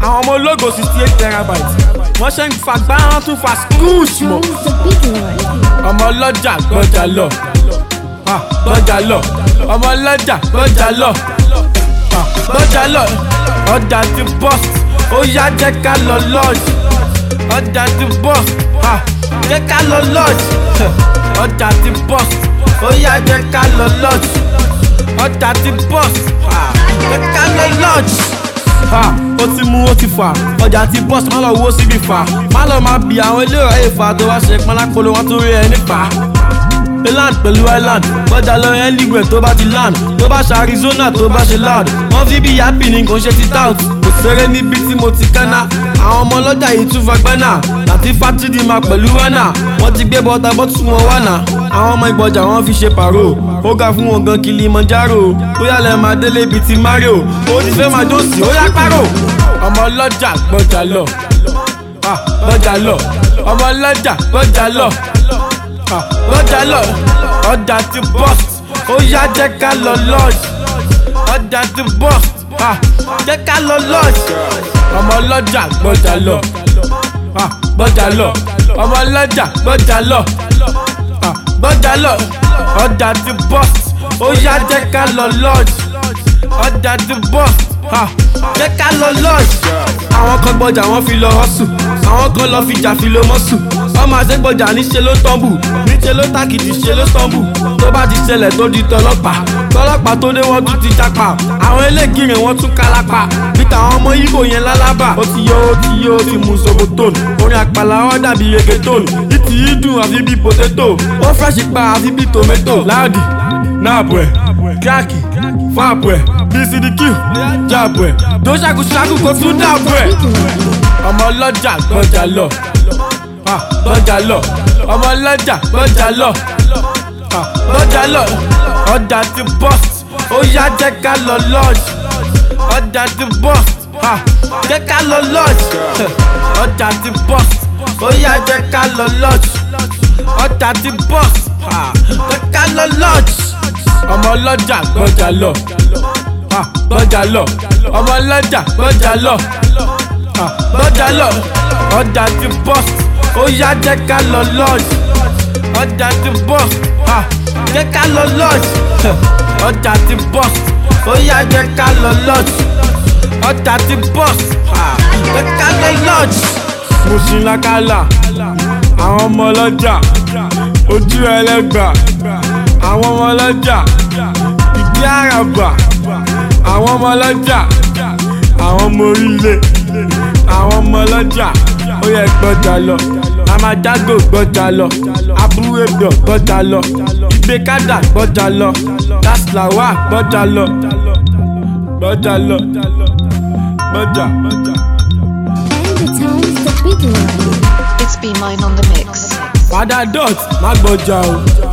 àwọn ọmọ ológo sixty eight terabyte wọ́n ṣe ń fa gbáhán tún fa skúùsì mọ́ Sounds the big one. ọmọ ọlọ́jà gbọ́jà lọ Ah, gbọ́jà lọ ọmọ ọlọ́jà gbọ́jà lọ Ah, gbọ́jà lọ ọjà ti bọ́st ó yá jẹ́ ká lọ lọ́ọ̀jì ọjà ti bọ́st Ah, jẹ́ ká lọ lọ́ọ̀jì ọjà ti bọ́st ó yá jẹ́ ká lọ lọ́ọ̀jì ọjà ti bọ́st Ah, jẹ́ ká lọ lọ́ọ̀jì ha ó ti mú ó ti fà ọjà ti bọ́ọ̀sì má lọ wo síbi fà má lọ máa bi àwọn ilé ọ̀rẹ́ ìfà tó wá ṣe pọnlápolo wọn tó rí ẹ nípa. island pẹ̀lú island gbọ́dọ̀ lọ anywhere tó bá ti land tó bá ṣe arizona tó bá ṣe loud wọ́n fi bí happy ni kò ń ṣe ti tout kò ṣeré níbi tí mo ti kánná àwọn ọmọ ọlọ́jà yìí tún fagbẹ́nà láti fátìdì máa pẹ̀lú wánà wọ́n ti gbé bọ́tà bọ́tù wọn wánà àwọn ọmọ ìgbọ̀jà wọn fi ṣe pàró ó ga fún wọn gan kilimanjaro bóyá lẹ máa délé bíi ti mario ó ti fẹ́ máa dóòsì ó yá pàró ọmọ ọlọ́jà gbọ́jà lọ Ah, gbọ́jà lọ ọmọ ọlọ́jà gbọ́jà lọ Ah, gbọ́jà lọ ọjà ti bọ́st ó yá jẹ́ ká lọ lọ́ọ̀jì ọjà ti bọ́st Ah, jẹ́ ká lọ lọ́ọ̀jì ọmọ ọlọ́jà gbọ́jà lọ Ah, gbọ́jà lọ ọmọ ọlọ́jà gbọ́jà lọ Ah, gbọ́jà lọ ọjà ti bọ́st ó yá jẹ́ ká lọ lọ́ọ̀jì ọjà ti bọ́st Ah, jẹ́ ká lọ lọ́ọ̀jì àwọn kan gbọ́jà wọ́n fi lọ hustle àwọn kan lọ fi jà fi lo mọ́sù ọmọ àṣegbọ́jà níṣe ló tọ́ǹbù níṣe ló tàkìtì ṣe ló tọ́ǹbù tó bá ti ṣẹlẹ̀ tó di tọlọ́pàá tọlọ́pàá tó dé wọ́n tún ti japa àwọn eléègìrì wọ́n tún kálápá peter àwọn ọmọ ibo yẹn lálábà ó ti yọ ó ti yọ ó ti mú sobotone orin àpàlà wọn dàbí reggaeton ìtì yìí dùn àfi bí potato ó fẹ́ṣì pa àfi bí tomato láàdì náàbù ẹ̀ kíákì fáàbù ẹ̀ bcdq jáàbù ẹ̀ tó ṣàkóṣàkó kó tún dàbù ẹ̀ ọmọ ọlọ́jà gbọ́jà lọ Ah, gbọ́jà lọ ọmọ ọlọ́jà gbọ́jà lọ Ah, gbọ́jà lọ ọjà ti bọ́st ó yá jẹ́ ká lọ lọ́ọ̀jì ọjà ti bọ́st Ah, jẹ́ ká lọ lọ́ọ̀jì ọjà ti bọ́st ó yá jẹ́ ká lọ lọ́ọ̀jì ọjà ti bọ́st Ah, jẹ́ ká lọ lọ́ọ̀jì ọmọ ọlọ́jà gbọ́jà lọ Ah, gbọ́jà lọ ọmọ ọlọ́jà gbọ́jà lọ Ah, gbọ́jà lọ ọjà ti bọ́st ó yá jẹ́ ká lọ lọ́ọ̀jì ọjà ti bọ́st Ah, jẹ́ ká lọ lọ́ọ̀jì ọjà ti bọ́st ó yá jẹ́ ká lọ lọ́ọ̀jì ọjà ti bọ́st Ah, jẹ́ ká lọ lọ́ọ̀jì. mo ṣì ń lakala àwọn ọmọ ọlọ́jà ojú ẹlẹ́gbà àwọn ọmọ ọlọ́jà ìdí àràbà àwọn ọmọ ọlọ́jà àwọn ọmọ orílẹ̀ àwọn ọmọ ọlọ́jà ó yẹ gbọ́jà lọ amadago gbọ́jà lọ abúrẹ́dọ̀ gbọ́jà lọ ìgbékádà gbọ́jà lọ daslawa gbọ́jà lọ gbọ́jà lọ gbọ́jà. And the sounds the big one. It's Be Mine on the mix. padà dot má gbọ́jà o